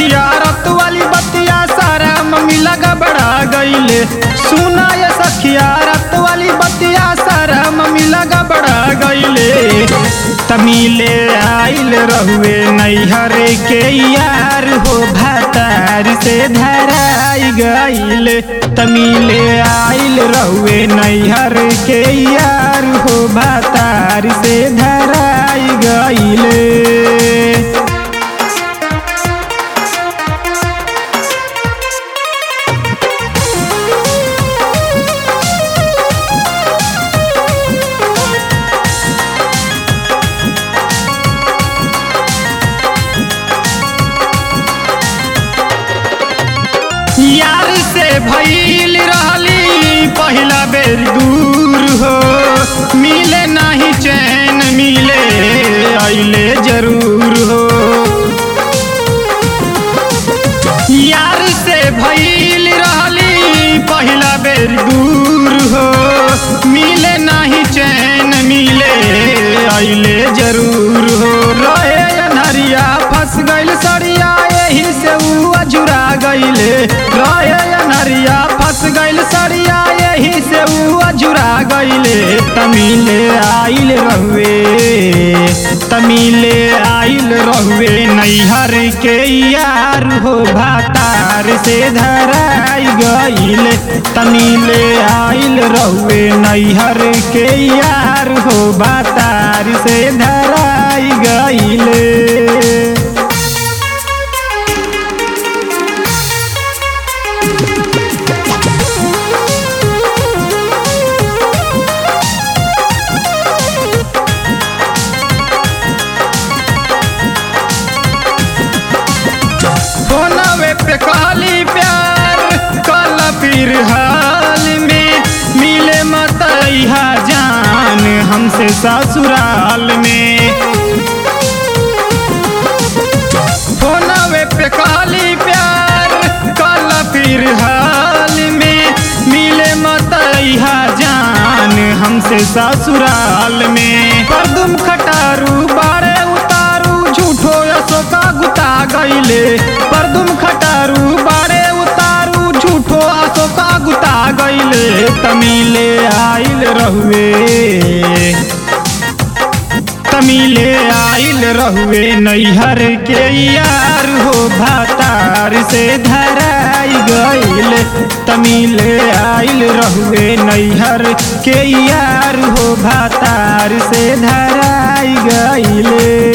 सखिया रत वाली बतिया सारा मम्मी लगा बड़ा गईले सुना ये सखिया रत वाली बतिया सारा मम्मी लगा बड़ा गईले तमिले आइल रहुए नैहर के यार हो भातार से धराई गईले तमिले आइल रहुए नैहर के यार हो भातार से धराई गईले यार से भइल रहली पहिला बेर दूर हो मिले नाही चैन मिले अइले जरूर हो यार से भइल रहली पहिला बेर दूर हो मिले नाही चैन मिले अइले जरूर हो रहे अनहरिया फंस गइल सड़िया एही से ऊ अजुरा गइले रहे अनहरिया फंस गइल सड़िया एही से ऊ अजुरा गइले तमिले आइल रहुए तमिले आइल रहुए नैहर के यार हो भातार से धराई गइले तमिले आइल रहुए नैहर के यार हो भातार से धराई गइले फोनवे पे कहली प्यार कल फिर हाल में मिले मत अइहा जान हमसे ससुराल में फोनवे पे कहली प्यार कल फिर हाल में मिले मत अइहा जान हमसे ससुराल में परदुम खटारू बारे उतारू झूठो अशोका गुता गइले परदुम खटारू बारे उतारू झूठो अशोका गुता गइले तमिले आइल रहुए तमिले आइल रहुए नैहर के यार हो भातार से धराई गइल तमिले आइल रहुए नैहर के यार हो भातार से धराई गइले